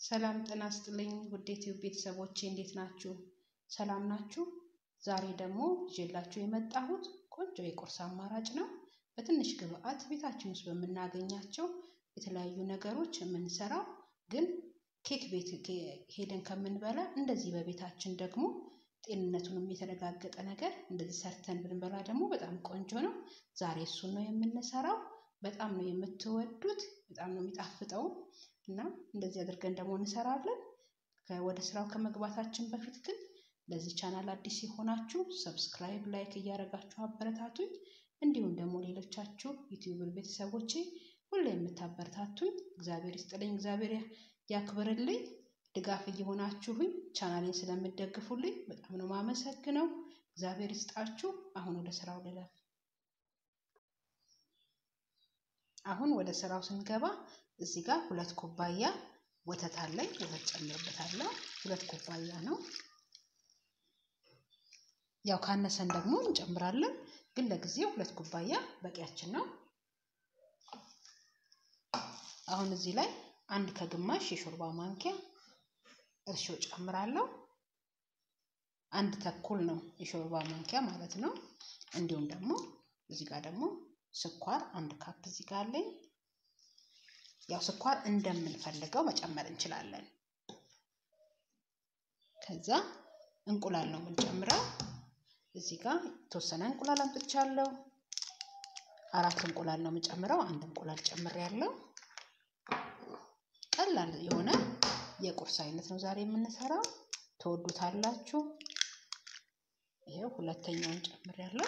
ሰላም ጤና ይስጥልኝ ውድ ዩቲዩብ ቤተሰቦቼ እንዴት ናችሁ? ሰላም ናችሁ? ዛሬ ደግሞ ይዤላችሁ የመጣሁት ቆንጆ የቁርስ አማራጭ ነው። በትንሽ ግብአት ቤታችን ውስጥ በምናገኛቸው የተለያዩ ነገሮች የምንሰራው ግን ኬክ ቤት ሄደን ከምንበላ እንደዚህ በቤታችን ደግሞ ጤንነቱንም የተረጋገጠ ነገር እንደዚህ ሰርተን ብንበላ ደግሞ በጣም ቆንጆ ነው። ዛሬ እሱን ነው የምንሰራው። በጣም ነው የምትወዱት፣ በጣም ነው የሚጣፍጠው እና እንደዚህ አድርገን ደግሞ እንሰራለን። ወደ ስራው ከመግባታችን በፊት ግን ለዚህ ቻናል አዲስ የሆናችሁ ሰብስክራይብ፣ ላይክ እያደረጋችሁ አበረታቱኝ። እንዲሁም ደግሞ ሌሎቻችሁ ዩቲዩብ ቤተሰቦቼ ሁሌ የምታበረታቱኝ እግዚአብሔር ይስጥልኝ፣ እግዚአብሔር ያክብርልኝ። ድጋፍ እየሆናችሁኝ ቻናሌን ስለምደግፉልኝ በጣም ነው ማመሰግነው። እግዚአብሔር ይስጣችሁ። አሁን ወደ ስራው ልለፍ። አሁን ወደ ስራው ስንገባ እዚህ ጋር ሁለት ኩባያ ወተት አለኝ። ወተት ጨምርበታለሁ። ሁለት ኩባያ ነው። ያው ካነሰን ደግሞ እንጨምራለን፣ ግን ለጊዜው ሁለት ኩባያ በቂያችን ነው። አሁን እዚህ ላይ አንድ ከግማሽ የሾርባ ማንኪያ እርሾ ጨምራለሁ። አንድ ተኩል ነው የሾርባ ማንኪያ ማለት ነው። እንዲሁም ደግሞ እዚህ ጋር ደግሞ ስኳር አንድ ካፕ እዚህ ጋር አለኝ። ያው ስኳር እንደምንፈልገው መጨመር እንችላለን። ከዛ እንቁላል ነው የምንጨምረው። እዚህ ጋር የተወሰነ እንቁላል አምጥቻለሁ። አራት እንቁላል ነው የምጨምረው። አንድ እንቁላል ጨምሬያለሁ። ቀላል የሆነ የቁርስ አይነት ነው ዛሬ የምንሰራው። ትወዱታላችሁ። ይሄው ሁለተኛውን ጨምሬያለሁ።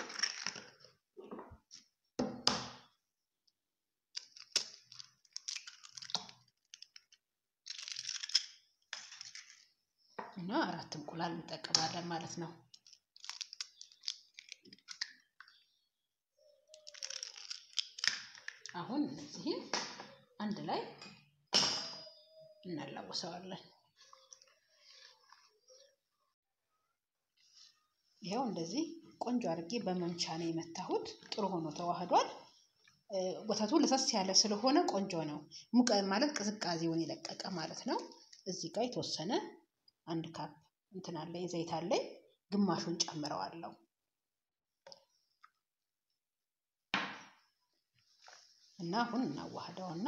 እና አራት እንቁላል እንጠቀማለን ማለት ነው። አሁን እነዚህን አንድ ላይ እናላውሰዋለን። ይኸው እንደዚህ ቆንጆ አድርጌ በመምቻ ነው የመታሁት። ጥሩ ሆኖ ተዋህዷል። ወተቱ ለሰስ ያለ ስለሆነ ቆንጆ ነው። ሙቀ ማለት ቅዝቃዜውን የለቀቀ ማለት ነው። እዚህ ጋር የተወሰነ አንድ ካፕ እንትን አለኝ ዘይት አለኝ። ግማሹን ጨምረዋለሁ። እና አሁን እናዋህደውና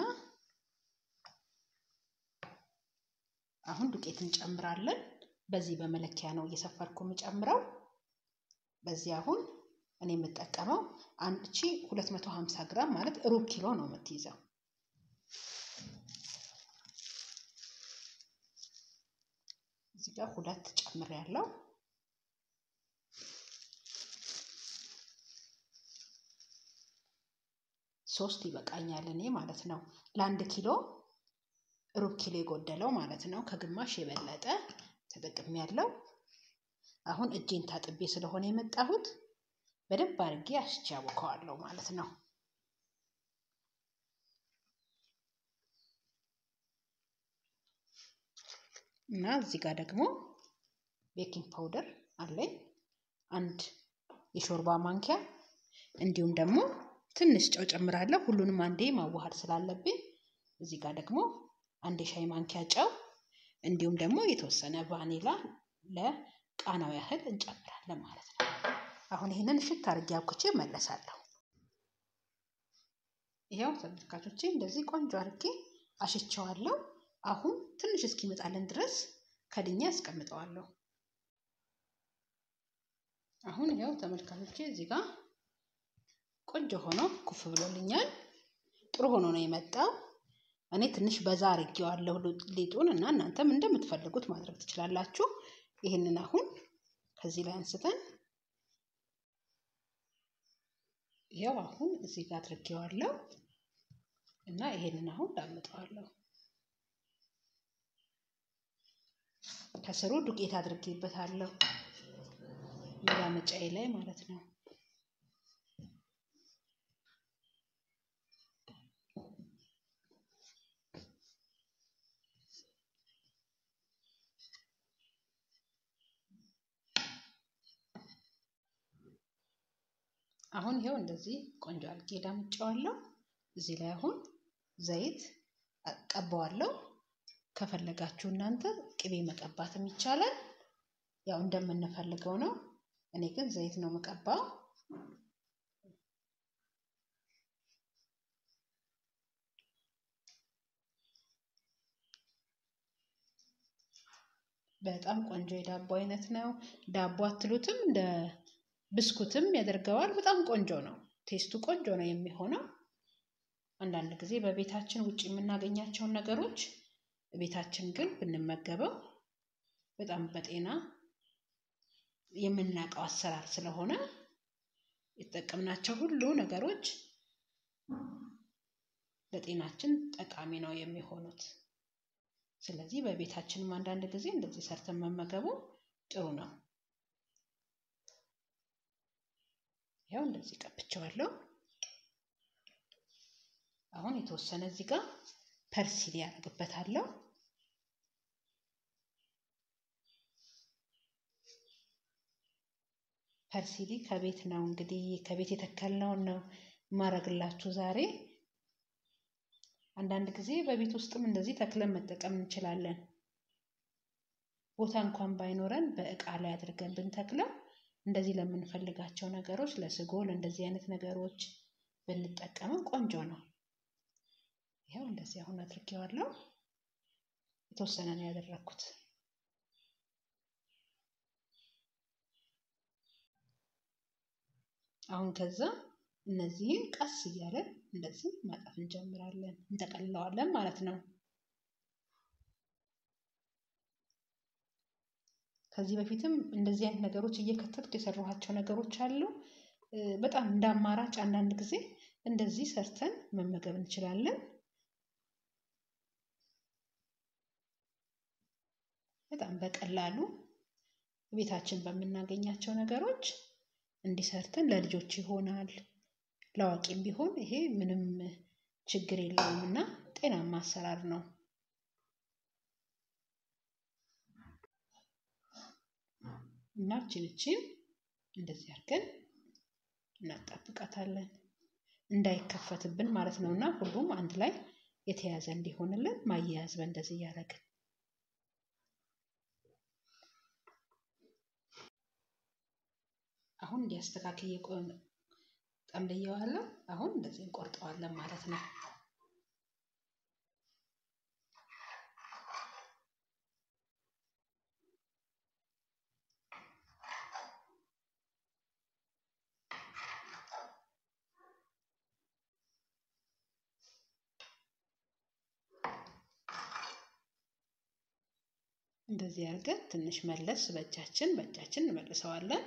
አሁን ዱቄት እንጨምራለን። በዚህ በመለኪያ ነው እየሰፈርኩ የምጨምረው። በዚህ አሁን እኔ የምጠቀመው አንድ ቺ 250 ግራም ማለት ሩብ ኪሎ ነው የምትይዘው። እዚህ ጋር ሁለት ጨምር ያለው ሶስት ይበቃኛል እኔ ማለት ነው። ለአንድ ኪሎ ሩብ ኪሎ የጎደለው ማለት ነው። ከግማሽ የበለጠ ተጠቅሜ ያለው። አሁን እጄን ታጥቤ ስለሆነ የመጣሁት በደንብ አድርጌ አሽቼ ያቦከዋለሁ ማለት ነው። እና እዚህ ጋር ደግሞ ቤኪንግ ፓውደር አለኝ አንድ የሾርባ ማንኪያ እንዲሁም ደግሞ ትንሽ ጨው ጨምራለሁ። ሁሉንም አንዴ ማዋሃድ ስላለብኝ እዚህ ጋር ደግሞ አንድ የሻይ ማንኪያ ጨው እንዲሁም ደግሞ የተወሰነ ቫኒላ ለቃናው ያህል እንጨምራለን ማለት ነው። አሁን ይህንን እሽት አድርጌ አብኩቼ መለሳለሁ። ይኸው ተመልካቾቼ እንደዚህ ቆንጆ አድርጌ አሽቸዋለሁ። አሁን ትንሽ እስኪመጣልን ድረስ ከድኛ አስቀምጠዋለሁ። አሁን ይኸው ተመልካቾቼ እዚህ ጋር ቆንጆ ሆኖ ኩፍ ብሎልኛል። ጥሩ ሆኖ ነው የመጣው። እኔ ትንሽ በዛ አድርጌዋለሁ ሊጡን እና እናንተም እንደምትፈልጉት ማድረግ ትችላላችሁ። ይህንን አሁን ከዚህ ላይ አንስተን ያው አሁን እዚህ ጋር አድርጌዋለሁ እና ይሄንን አሁን ዳምጠዋለሁ። ከስሩ ዱቄት አድርጌበታለሁ መዳመጫዬ ላይ ማለት ነው። አሁን ይሄው እንደዚህ ቆንጆ አድርጌ ዳምጬዋለሁ። እዚህ ላይ አሁን ዘይት ቀባዋለሁ። ከፈለጋችሁ እናንተ ቅቤ መቀባትም ይቻላል። ያው እንደምንፈልገው ነው። እኔ ግን ዘይት ነው የምቀባው። በጣም ቆንጆ የዳቦ አይነት ነው። ዳቦ አትሉትም፣ እንደ ብስኩትም ያደርገዋል። በጣም ቆንጆ ነው። ቴስቱ ቆንጆ ነው የሚሆነው። አንዳንድ ጊዜ በቤታችን ውጭ የምናገኛቸውን ነገሮች ቤታችን ግን ብንመገበው በጣም በጤና የምናውቀው አሰራር ስለሆነ የተጠቀምናቸው ሁሉ ነገሮች ለጤናችን ጠቃሚ ነው የሚሆኑት። ስለዚህ በቤታችንም አንዳንድ ጊዜ እንደዚህ ሰርተን መመገቡ ጥሩ ነው። ያው እንደዚህ ቀብቼዋለሁ። አሁን የተወሰነ እዚህ ጋር ፐርሲል ያደርግበታለሁ። ፐርሲሊ ከቤት ነው እንግዲህ ከቤት የተከልነውን ነው ማረግላችሁ ዛሬ። አንዳንድ ጊዜ በቤት ውስጥም እንደዚህ ተክለን መጠቀም እንችላለን። ቦታ እንኳን ባይኖረን በእቃ ላይ አድርገን ብንተክለው እንደዚህ ለምንፈልጋቸው ነገሮች ለስጎ፣ ለእንደዚህ አይነት ነገሮች ብንጠቀመው ቆንጆ ነው። ይኸው እንደዚህ አሁን አድርጌዋለሁ። የተወሰነ ነው ያደረኩት። አሁን ከዛ እነዚህን ቀስ እያለን እንደዚህ ማጠፍ እንጀምራለን፣ እንጠቀልለዋለን ማለት ነው። ከዚህ በፊትም እንደዚህ አይነት ነገሮች እየከተትኩ የሰራኋቸው ነገሮች አሉ። በጣም እንደ አማራጭ አንዳንድ ጊዜ እንደዚህ ሰርተን መመገብ እንችላለን። በጣም በቀላሉ ቤታችን በምናገኛቸው ነገሮች እንዲሰርተን ለልጆች ይሆናል። ለአዋቂም ቢሆን ይሄ ምንም ችግር የለውም እና ጤናማ አሰራር ነው። እና እችን እችን እንደዚህ አድርገን እናጣብቃታለን እንዳይከፈትብን ማለት ነው። እና ሁሉም አንድ ላይ የተያዘ እንዲሆንልን ማያያዝ በእንደዚህ እያደረግን አሁን እንዲያስተካክል ጠምልየዋለሁ። አሁን እንደዚህ እንቆርጠዋለን ማለት ነው። እንደዚህ አድርገን ትንሽ መለስ በእጃችን በእጃችን እንመልሰዋለን።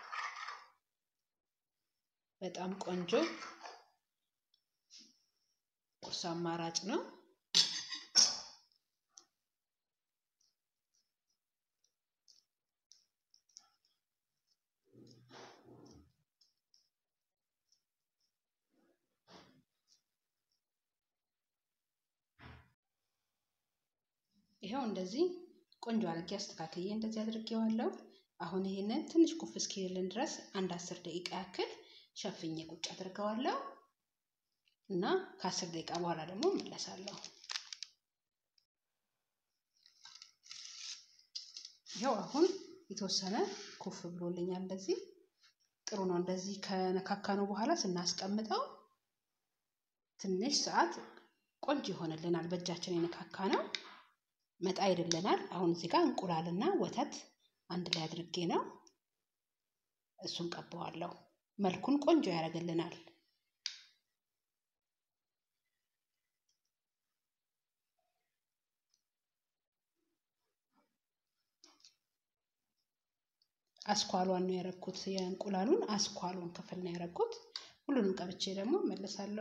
በጣም ቆንጆ ቁርስ አማራጭ ነው። ይኸው እንደዚህ ቆንጆ አድርጌ አስተካክዬ እንደዚህ አድርጌዋለሁ። አሁን ይሄንን ትንሽ ኩፍ እስኪልልን ድረስ አንድ አስር ደቂቃ ያክል ሸፍኜ ቁጭ አድርገዋለሁ እና ከአስር ደቂቃ በኋላ ደግሞ እመለሳለሁ። ይኸው አሁን የተወሰነ ኩፍ ብሎልኛል። እንደዚህ ጥሩ ነው። እንደዚህ ከነካካነው በኋላ ስናስቀምጠው ትንሽ ሰዓት ቆንጆ ይሆንልናል። በእጃችን የነካካ ነው መጣ ይልልናል። አሁን እዚህ ጋር እንቁላልና ወተት አንድ ላይ አድርጌ ነው እሱን ቀባዋለሁ። መልኩን ቆንጆ ያደርግልናል። አስኳሏን ነው ያደረኩት። የእንቁላሉን አስኳሉን ክፍል ነው ያደረኩት። ሁሉንም ቀብቼ ደግሞ እመለሳለሁ።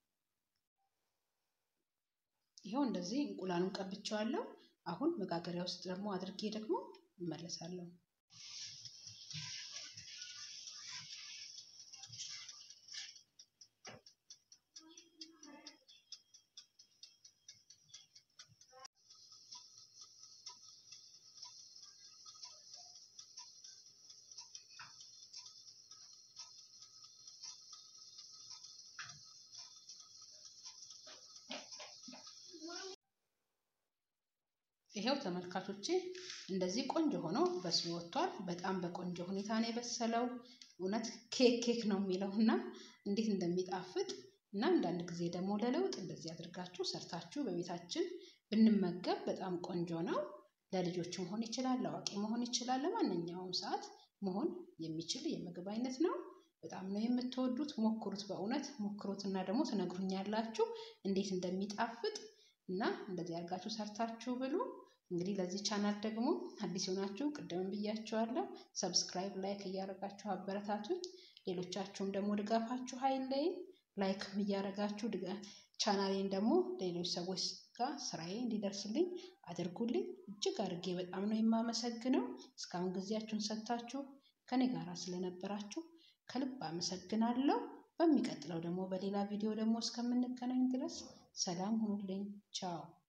ይኸው እንደዚህ እንቁላሉን ቀብቼዋለሁ። አሁን መጋገሪያ ውስጥ ደግሞ አድርጌ ደግሞ እመለሳለሁ። ይሄው ተመልካቾቼ እንደዚህ ቆንጆ ሆኖ በስሎ ወጥቷል። በጣም በቆንጆ ሁኔታ ነው የበሰለው። እውነት ኬክ ኬክ ነው የሚለው እና እንዴት እንደሚጣፍጥ እና አንዳንድ ጊዜ ደግሞ ለለውጥ እንደዚህ አድርጋችሁ ሰርታችሁ በቤታችን ብንመገብ በጣም ቆንጆ ነው። ለልጆች መሆን ይችላል፣ ለአዋቂ መሆን ይችላል፣ ለማንኛውም ሰዓት መሆን የሚችል የምግብ አይነት ነው። በጣም ነው የምትወዱት። ሞክሩት፣ በእውነት ሞክሩት እና ደግሞ ትነግሩኛላችሁ እንዴት እንደሚጣፍጥ እና እንደዚህ አድርጋችሁ ሰርታችሁ ብሉ። እንግዲህ ለዚህ ቻናል ደግሞ አዲስ የሆናችሁ ቅድም ብያችኋለሁ፣ ሰብስክራይብ ላይክ እያደረጋችሁ አበረታቱኝ። ሌሎቻችሁም ደግሞ ድጋፋችሁ ሀይለይን ላይክ እያደረጋችሁ ቻናሌን ደግሞ ሌሎች ሰዎች ጋር ስራዬ እንዲደርስልኝ አድርጉልኝ። እጅግ አድርጌ በጣም ነው የማመሰግነው። እስካሁን ጊዜያችሁን ሰጥታችሁ ከኔ ጋር ስለነበራችሁ ከልብ አመሰግናለሁ። በሚቀጥለው ደግሞ በሌላ ቪዲዮ ደግሞ እስከምንገናኝ ድረስ ሰላም ሁኑልኝ። ቻው